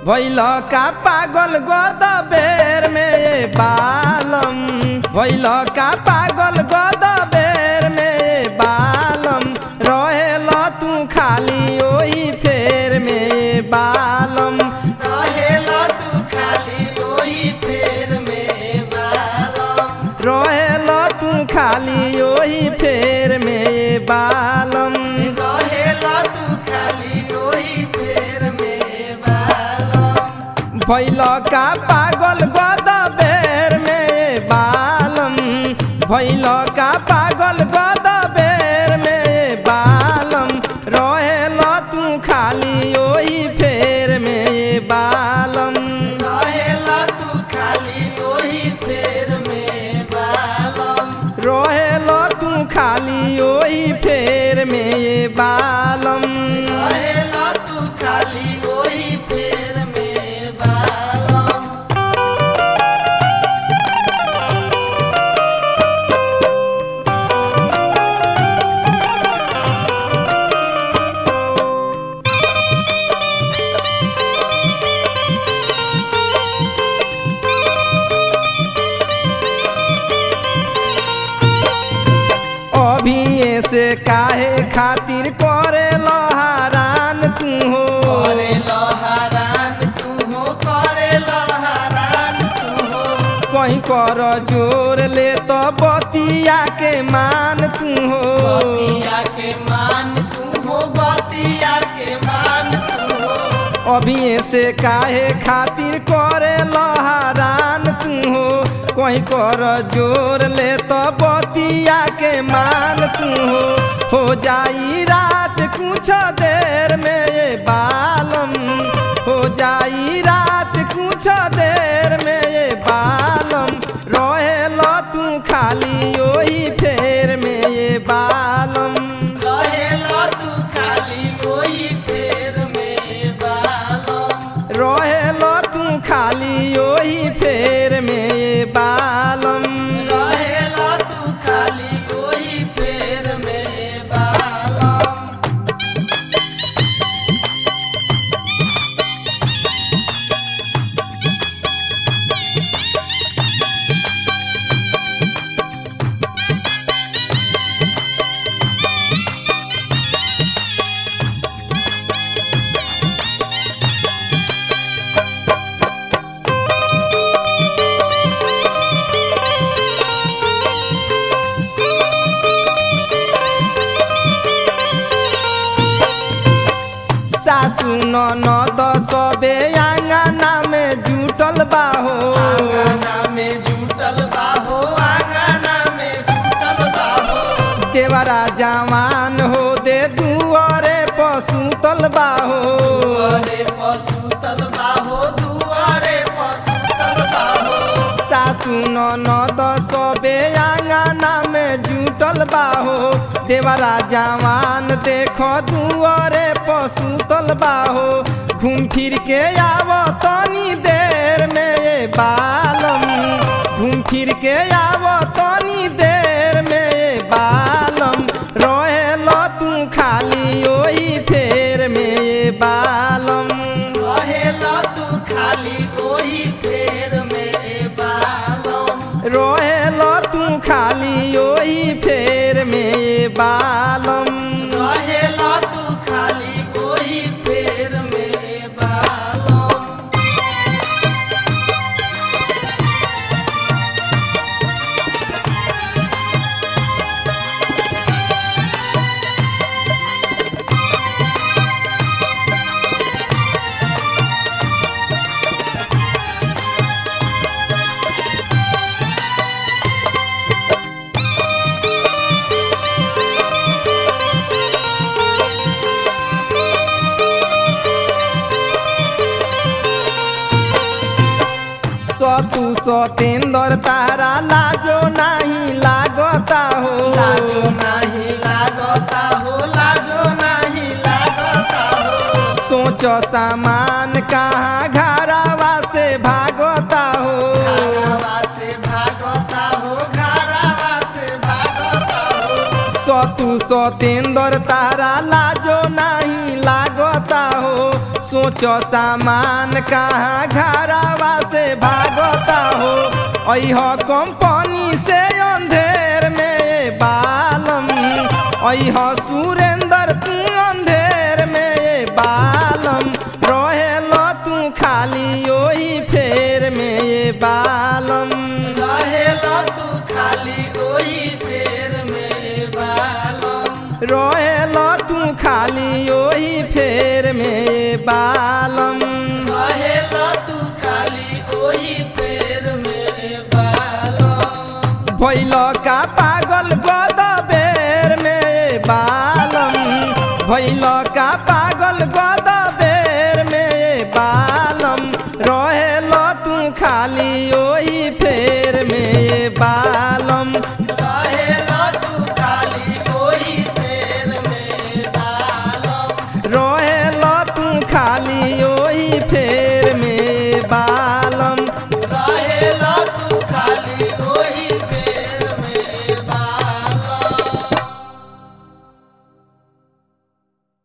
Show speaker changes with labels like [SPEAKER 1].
[SPEAKER 1] भैल का पागल गद बेर में बालम भैल का पागल गद बेर में बालम रहेल तू खाली ओही फेर में बालम
[SPEAKER 2] रहेला तू खाली ओही फेर में बालम
[SPEAKER 1] रहेल तू खाली ओही फेर में बालम
[SPEAKER 2] रहेला तू खाली ओही फेर में बालम
[SPEAKER 1] भैल का पागल गद बेर में बालम भैल का पागल गद बेर में बालम रहेल तू खाली ओही फेर में बालम
[SPEAKER 2] रहेला तू खाली ओही फेर में बालम
[SPEAKER 1] रहेल तू खाली ओही फेर में बालम
[SPEAKER 2] रहेला तू खाली ओही फेर में बालम
[SPEAKER 1] अभी से काहे खातिर करे लहरान तू हो
[SPEAKER 2] करे लहरान तू हो करे लहरान तू हो
[SPEAKER 1] कहीं कर जोर ले तो बतिया के मान तू हो
[SPEAKER 2] बतिया के मान तू हो बतिया के मान तू हो
[SPEAKER 1] अभी से काहे खातिर करे लहरान तू हो कहीं कर जोर ले तो बतिया के मान तू हो हो जाई रात कुछ देर में ये बालम हो जाई रात कुछ देर में ये बालम रहेल तू खाली ओही फेर में ये बालम
[SPEAKER 2] रहेला तू खाली ओही फेर में बालम
[SPEAKER 1] रहेल तू खाली ओही फेर में बालम
[SPEAKER 2] रहेला तू खाली ओही फेर में बालम
[SPEAKER 1] सासू ननद सबे आंगना में जुटल बाहो
[SPEAKER 2] आंगना में जुटल बाहो आंगना में जुटल बाहो
[SPEAKER 1] देवरा जवान हो दे दुआरे पसुतल बाहो
[SPEAKER 2] दुआरे पशु तल बाहो दुआरे पशु तल बाहो
[SPEAKER 1] सासू ननद सबे आंगना में जुटल बाहो देवरा जवान देखो दुआरे पसुतल बाहो घूम फिर के आव तनी देर में ये बालम घूम फिर के आव तनी देर में ये बालम रहेल तू खाली ओही फेर में ये बालम
[SPEAKER 2] रहेला तू खाली ओही फेर में बालम
[SPEAKER 1] रहेल तू खाली ओही फेर में बालम
[SPEAKER 2] रहेला तू खाली ओही फेर में बालम
[SPEAKER 1] तो तू सतेंद्र तारा लाजो नहीं लागता हो
[SPEAKER 2] लाजो नाही लागता हो लाजो नाही लागता हो
[SPEAKER 1] सोच सामान कहाँ घरावा से भागता हो
[SPEAKER 2] घरावा से भागता हो घरावा से भागता हो
[SPEAKER 1] सतु सतेंद्र तारा लाजो नहीं लागता हो सोचो सामान कहाँ घरावा से भागता हो अह कंपनी से अंधेर में बालम अह सुरेंद्र तू अंधेर में बालम रहेल तू खाली ओही फेर में बालम
[SPEAKER 2] रहेला तू खाली ओही फेर में बालम
[SPEAKER 1] रहेल तू खाली ओही फेर में बालम
[SPEAKER 2] रहेला तू खाली ओही फेर में बालम
[SPEAKER 1] भैल का पागल गद बेर में बालम भैल